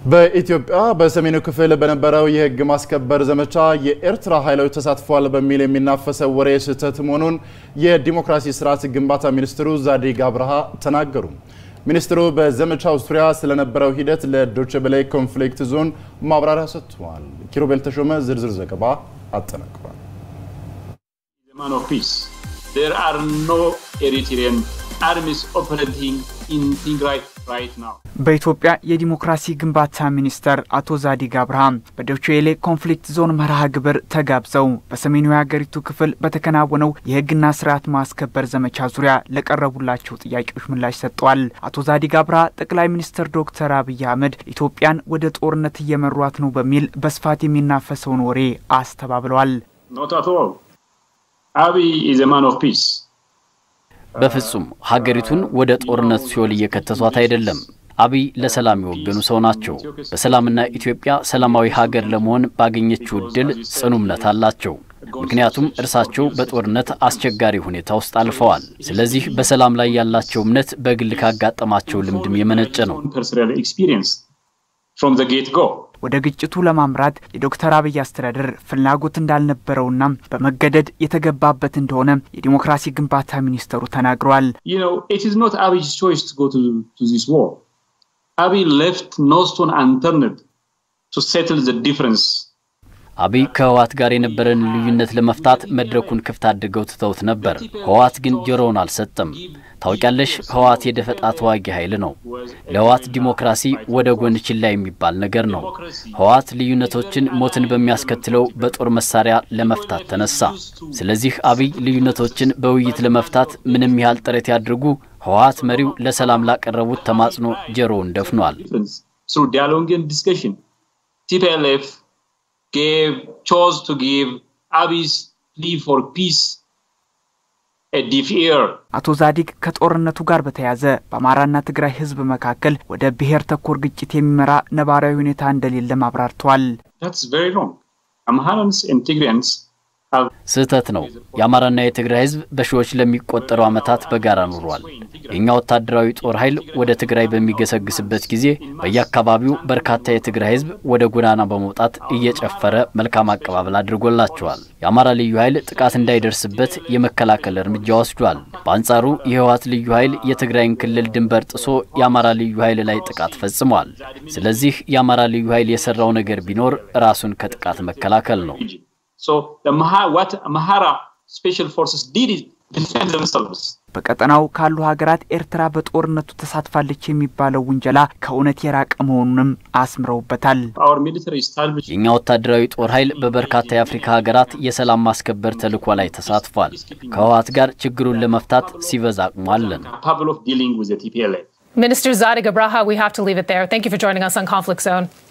በኢትዮጵያ በሰሜኑ ክፍል በነበረው የሕግ ማስከበር ዘመቻ የኤርትራ ኃይሎች ተሳትፏል በሚል የሚናፈሰው ወሬ ስህተት መሆኑን የዲሞክራሲ ስርዓት ግንባታ ሚኒስትሩ ዛዲግ አብርሃ ተናገሩ። ሚኒስትሩ በዘመቻው ዙሪያ ስለነበረው ሂደት ለዶይቼ ቬለ ኮንፍሊክት ዞን ማብራሪያ ሰጥተዋል። ኪሩቤል ተሾመ ዝርዝር ዘገባ አጠናቅሯል። There are no Eritrean armies operating in Tigray right now. በኢትዮጵያ የዲሞክራሲ ግንባታ ሚኒስተር አቶ ዛዲግ አብርሃም በዶይቼ ቬለ ኮንፍሊክት ዞን መርሃ ግብር ተጋብዘው በሰሜኑ የሀገሪቱ ክፍል በተከናወነው የህግና ስርዓት ማስከበር ዘመቻ ዙሪያ ለቀረቡላቸው ጥያቄዎች ምላሽ ሰጥተዋል። አቶ ዛዲግ አብርሃ ጠቅላይ ሚኒስትር ዶክተር አብይ አህመድ ኢትዮጵያን ወደ ጦርነት እየመሯት ነው በሚል በስፋት የሚናፈሰውን ወሬ አስተባብለዋል። Not at all. Abiy is a man of peace. በፍጹም ሀገሪቱን ወደ ጦርነት ሲኦል እየከተቷት አይደለም። አብይ ለሰላም የወገኑ ሰው ናቸው። በሰላምና ኢትዮጵያ ሰላማዊ ሀገር ለመሆን ባገኘችው እድል ጽኑ እምነት አላቸው። ምክንያቱም እርሳቸው በጦርነት አስቸጋሪ ሁኔታ ውስጥ አልፈዋል። ስለዚህ በሰላም ላይ ያላቸው እምነት በግል ካጋጠማቸው ልምድም የመነጨ ነው። Personal experience from the get go. ወደ ግጭቱ ለማምራት የዶክተር አብይ አስተዳደር ፍላጎት እንዳልነበረውና በመገደድ የተገባበት እንደሆነ የዲሞክራሲ ግንባታ ሚኒስተሩ ተናግረዋል። You know, it is not Abiy's choice to go to, to this war. Abiy left no stone unturned to settle the difference. አብይ ከህወሓት ጋር የነበረን ልዩነት ለመፍታት መድረኩን ክፍት አድርገው ትተውት ነበር። ህወሓት ግን ጆሮውን አልሰጠም። ታውቂያለሽ፣ ህወሓት የደፈጣ ተዋጊ ኃይል ነው። ለህወሓት ዲሞክራሲ ወደ ጎን ችላ የሚባል ነገር ነው። ህወሓት ልዩነቶችን ሞትን በሚያስከትለው በጦር መሳሪያ ለመፍታት ተነሳ። ስለዚህ አብይ ልዩነቶችን በውይይት ለመፍታት ምንም ያህል ጥረት ያድርጉ፣ ህወሓት መሪው ለሰላም ላቀረቡት ተማጽኖ ጆሮውን ደፍኗል። Through dialogue and discussion, TPLF gave chose to give Abiy's plea for peace a deaf ear. አቶ ዛዲግ ከጦርነቱ ጋር በተያያዘ በአማራና ትግራይ ህዝብ መካከል ወደ ብሔር ተኮር ግጭት የሚመራ ነባራዊ ሁኔታ እንደሌለም አብራርተዋል። That's very wrong. Amharans and Tigrayans have ስህተት ነው። የአማራና የትግራይ ህዝብ በሺዎች ለሚቆጠሩ ዓመታት በጋራ ኑሯል። የእኛ ወታደራዊ ጦር ኃይል ወደ ትግራይ በሚገሰግስበት ጊዜ በየአካባቢው በርካታ የትግራይ ህዝብ ወደ ጎዳና በመውጣት እየጨፈረ መልካም አቀባበል አድርጎላቸዋል። የአማራ ልዩ ኃይል ጥቃት እንዳይደርስበት የመከላከል እርምጃ ወስዷል። በአንጻሩ የህወሓት ልዩ ኃይል የትግራይን ክልል ድንበር ጥሶ የአማራ ልዩ ኃይል ላይ ጥቃት ፈጽሟል። ስለዚህ የአማራ ልዩ ኃይል የሰራው ነገር ቢኖር ራሱን ከጥቃት መከላከል ነው። so the Maha, what Mahara special forces did is defend themselves. በቀጠናው ካሉ ሀገራት ኤርትራ በጦርነቱ ተሳትፋለች የሚባለው ውንጀላ ከእውነት የራቀ መሆኑንም አስምረውበታል። Our military established የእኛ ወታደራዊ ጦር ኃይል በበርካታ የአፍሪካ ሀገራት የሰላም ማስከበር ተልዕኮ ላይ ተሳትፏል። ከህወሓት ጋር ችግሩን ለመፍታት ሲበዛ አቅሙ አለን። capable of dealing with the TPLF. Minister Zadig Abraha, we have to leave it there. Thank you for joining us on Conflict Zone.